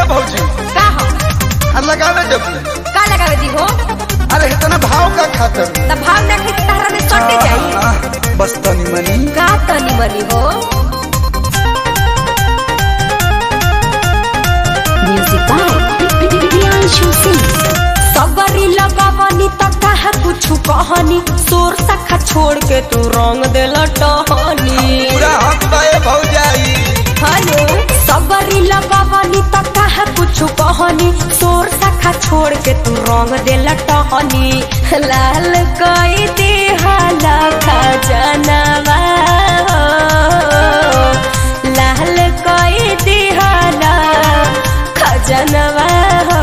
भौजी का हो आ लगावे जब का लगावे दी हो अरे इतना भाव का खातर त भाव ना खाई तहरा में चटे जाई आह, बस तनी मनी का तनी मनी हो Music by Priyanshu Singh. सबरी लगावनी त कहा कुछ कहनी सोर सखा छोड़ के तू रंग देला टहनी पूरा हक बाए भौजाई हेलो सबरी लगावनी त कहा कुछ कहनी सोर सखा छोड़ के तू रंग देला टहनी लाल कई दे हाला खजनवा हो। लाल कई दे हाला खजनवा हो।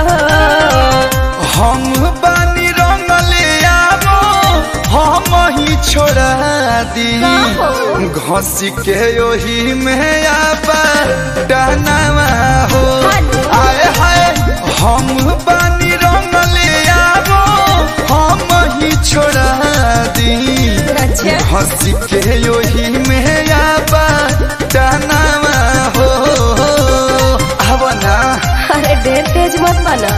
हम बानी रंगले आवो हम ही छोड़ा दी घसी के ओही में आपा डहनावा हो आए हाय हम बानी रंगले आवो हम ही छोड़ा दी अच्छा। हंसी के ओही में आपा डहनावा हो अब ना अरे ढेर तेज मत बना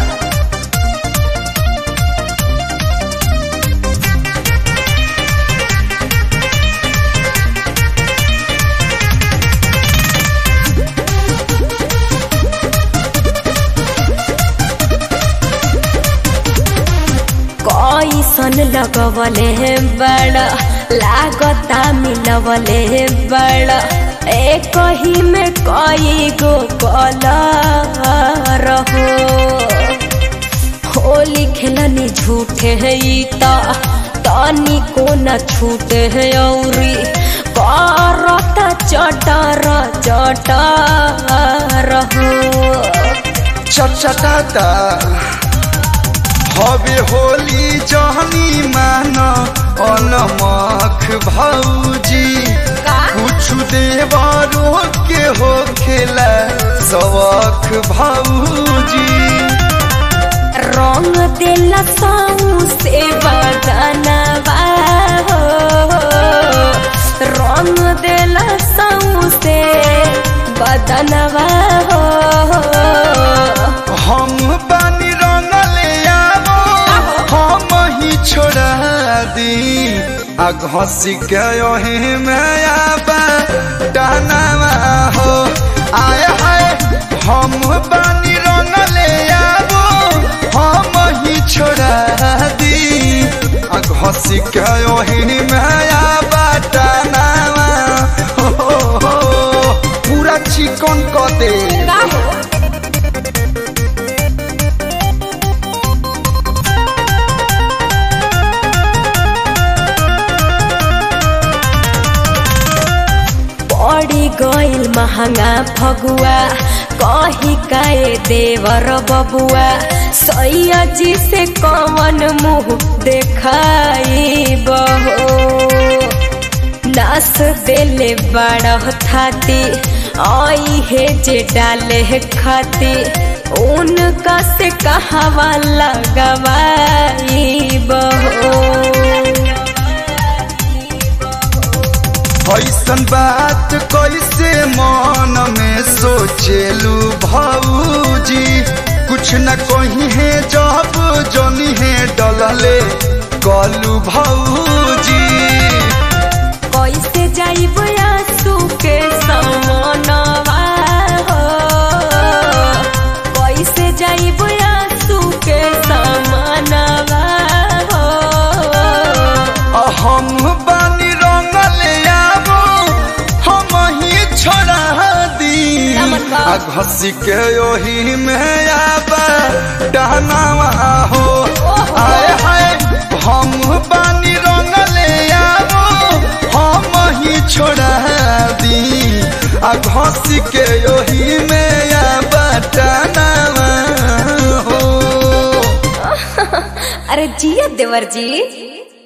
कैसन लगवले है बड़ा लागता मिलवले बड़ा एक ही में कई गो कलर हो होली खेलनी झूठे है ई ता तानी को न छूटे है औरी करता चटर चटर हो चटचटाता हवे होली जहनी मान अनमख भौजी का? कुछ देवरो के हो खेला सवख भौजी रंग देला से बदनवा हो रंग देला से बदनवा हो हम बानी रंगले आवो हम ही छोड़ा दी आ घसी के ओही में आबा डहनावा हो आए हाय हम बानी रंगले आवो हम ही छोड़ा दी आ घसी के ओही में आबा डहनावा हो, हो, हो पूरा चिकन क दे का हो पड़ी गइल महंगा फगुआ कही काए देवर बबुआ सैया जी से कवन मुंह देखाई बहो नास देले बड़ा थाती आई है जे डाले खाती उनका से कहवा लगवाई बहो ऐसन बात कैसे मन में सोचेलू भौजी कुछ न कही है जब जनी है डलले कलू भौजी कैसे जाइब आंसू के समनवा हो कैसे जाइब आंसू के समनवा हो आ हम बानी रंगले आवो हम ही छोड़ा दी नमन बा। आ घसी के ओही में आबा डहनावा हो ओहो। आए हाय हम बानी रंगले आवो हम ही छोड़ा दी आ घसी के ओही में आबा डहनावा हो अरे जिया देवर जी